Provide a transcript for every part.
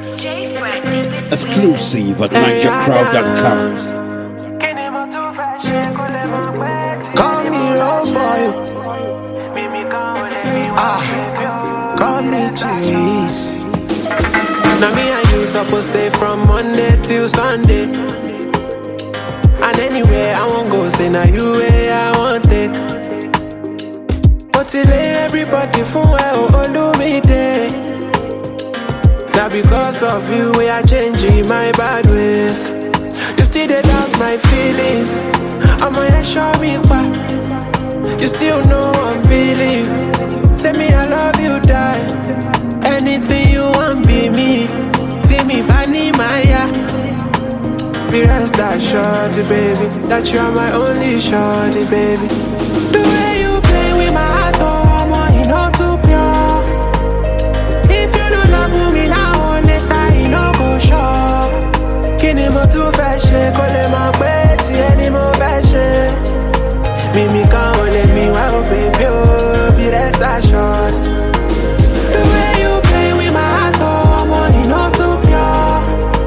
It's J Fred deep into Exclusive at NigerCrowd.com. Call me road boy. Ah, call me cheese. Now me and you supposed stay from Monday till Sunday. And anywhere I won't go, say now you way I want it. But today everybody for well, oh, me day. Now because of you, we are changing my bad ways. You still dey doubt my feelings. I'm gonna show me why. You still know I'm believe. Say me I love you, die. Anything you want, be me. See me, Bani Maya. Be rest assured, baby, that you're my only shorty, baby. The way you play with my heart, oh, I'm you know too pure. If you don't love me now, later you know go sure. Kí ni mo tún fẹ́ ṣe kó lè mọ̀ pé tiẹ̀ ni mo fẹ́ ṣe? Mímí kan ò lè mí wá ó bèbí ó bí rest assured. The way you play with my heart, oh, ọmọ iná too pure.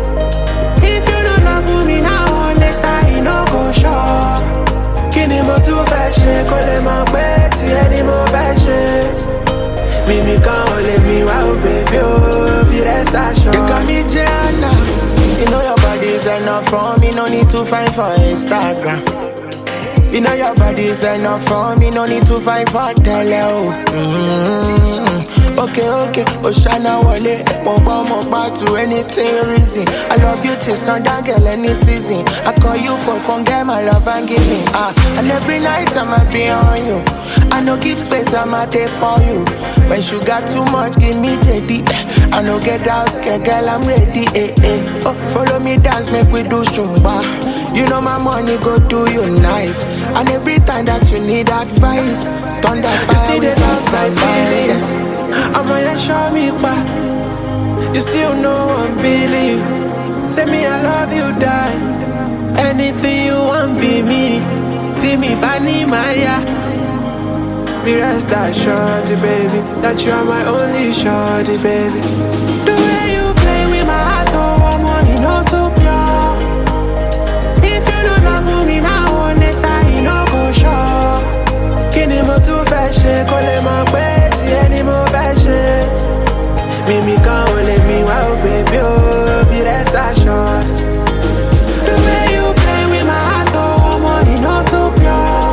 If you don't love me now, later you no go sure. Kí ni mo tún fẹ́ ṣe kó lè mọ̀ pé tiẹ̀ ni mo fẹ́ ṣe? Mímí kan ò lè mí wá ó bèbí ó bí rest assured. You got me Jana. You know your body is enough for me, no need to find for Instagram. You know your body is enough for me, no need to fight for tele oh. Mm-hmm. Okay, okay, Oshana Wale, Moba Moba to anything reason. I love you till sundown, girl, any season. I call you for fun, girl, my love and giving. Ah, and every night I'ma be on you. I no give space, I'ma there for you. When sugar too much, give me JD. I no get out, scared, girl, I'm ready. Eh, eh. Oh, follow me, dance, make we do shumba. You know my money go do you nice. And every time that you need advice, thunder fire, you still with us my feelings. I'm gonna show me why. You still know I'm believe. Say me I love you, die. Anything you want, be me. See me, Bani Maya. Be rest assured, baby, that you're my only shorty, baby. The way you play with my heart, oh, I'm on you know too pure. If you don't love me now, later you no go sure. Kí ni mo tún fẹ́ ṣe kó lè mọ̀ pé tiẹ̀ ni mo fẹ́ ṣe? Mímí kan ò lè mí wá ó bèbí ó bí rest assured. The way you play with my heart, oh, ọmọ iná too pure.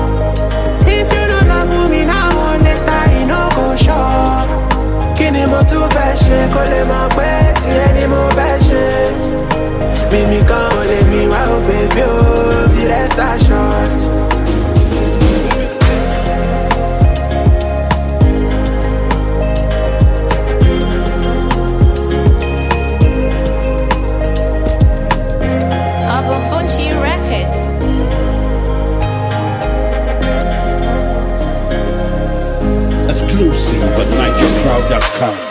If you don't love me now, later you no go sure. Kí ni mo tún fẹ́ ṣe kó lè mọ̀ pé tiẹ̀ ni mo fẹ́ ṣe? Mímí kan ò lè mí wá ó bèbí ó bí rest assured. Up on Funchi Records. Exclusive at NigerCrowd.com.